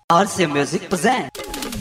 RC Music present.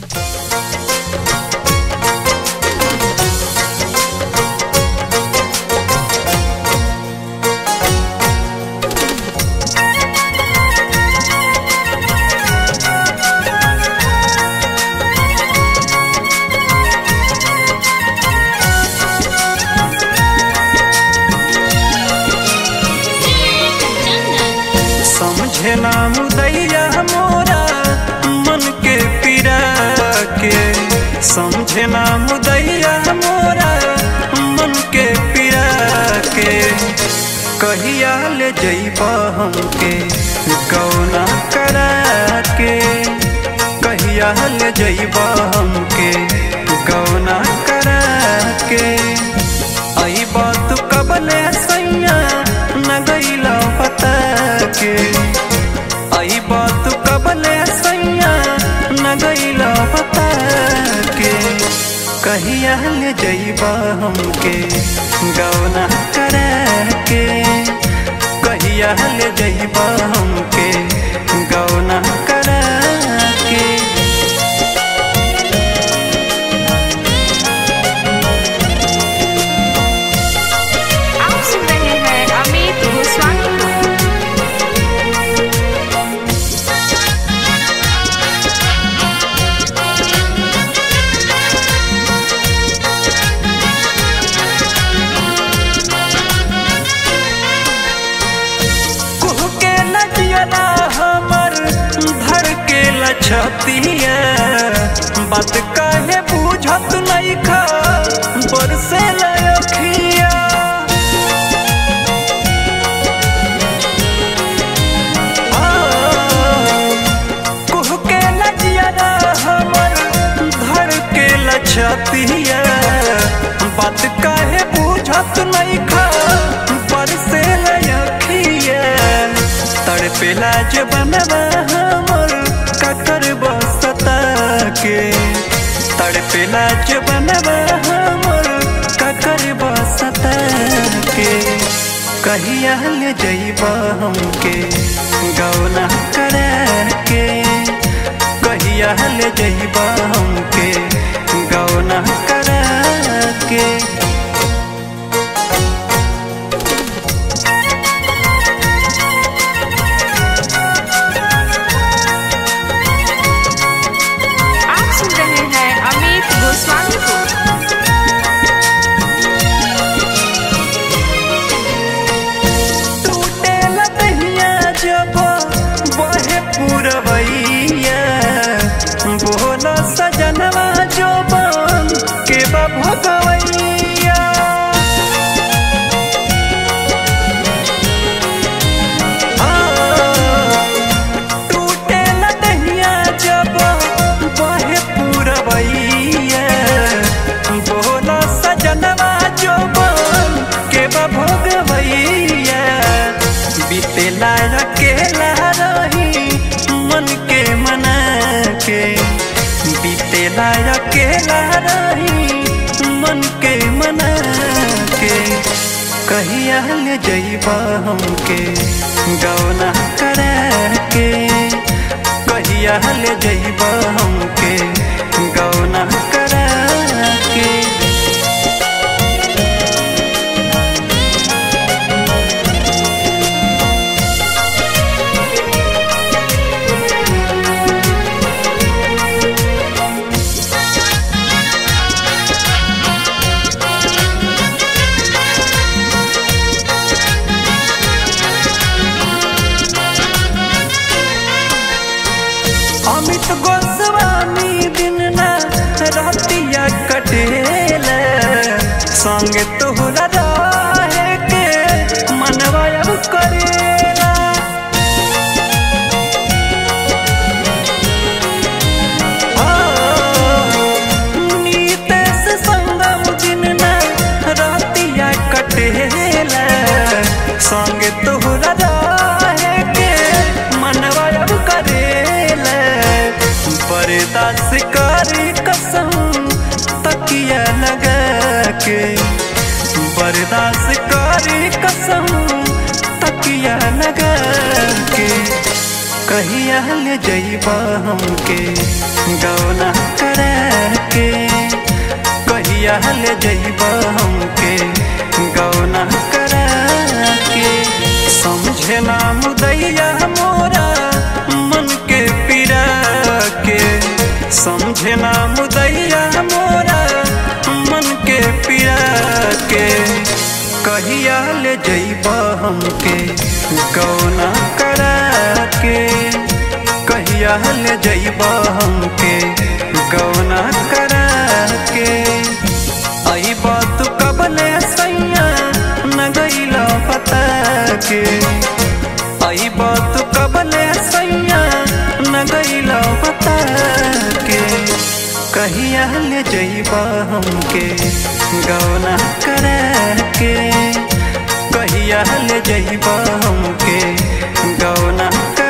समझे ना मुदैया मोरा मन के पीरा के समझे ना मुदैया मोरा मन के पीरा के कहिया ले जइबा हमके गौना करा के कहिया ले जइबा हमके गौना करा के आई बात कबले सैया न गईला पता के आई बात कबले सैया न गईला पता के कहिया ले जइबा हमके गौना करा के कहिया ले जइबा हमके गौना करा के आप सुन रहे हैं अमित गोस्वामी को कुह के नदिया हमर धर के लछतिया बात काहे बुझत नहीं खा बरसे लखिया कुह के नदिया हमर धर के लछतिया बात काहे बुझत नहीं खा बरसे लखिया तड़पेला जबनवा हमर ककर बसता के तड़पेला जबनवा हमर ककर बसता के कहिया ले जइबा हमके गौना करा के कहिया ले जइबा हमके गौना करा के आप सुन रहे हैं अमित गोस्वामी को टूटे लतहिया जब बहे पुरवैया बोलो सजनवा जो बन के बा भगवैया टूटे लतहिया जब बहे पुरवैया बोलो सजनवा जो बन के बा भगवैया बीतेला अकेला रही मन के मना के बीतेला अकेला रही मन के मना के कहिया ले जइबा हमके गौना करा के कहिया ले जइबा हमके गौना करा के अमित गोस्वामी दिन ना रातिया कटेला संग तोहरा रहे के मनवा अब करेला नीतेश संगम दिन ना रातिया कटेला संग तोहरा रहे के मनवा अब करेला बर्दाश्त करी कसम तकिया लगा के बर्दाश्त करी कसम तकिया लगा के कहिया ले जइबा हमके गौना करा के कहिया ले जइबा हमके गौना करा के समझे ना मुदैया मोरा मन के पीरा के समझे ना मुदैया मोरा मन के पीरा के कहिया ले जइबा हमके गौना करा के कहिया ले जइबा हमके गौना करा के आई बात कबले सैया न गईला पता के आई बात कबले सैया न गईला पता के कहिया ले जइबा हमके गौना करा के कहिया ले जइबा हमके गौना करा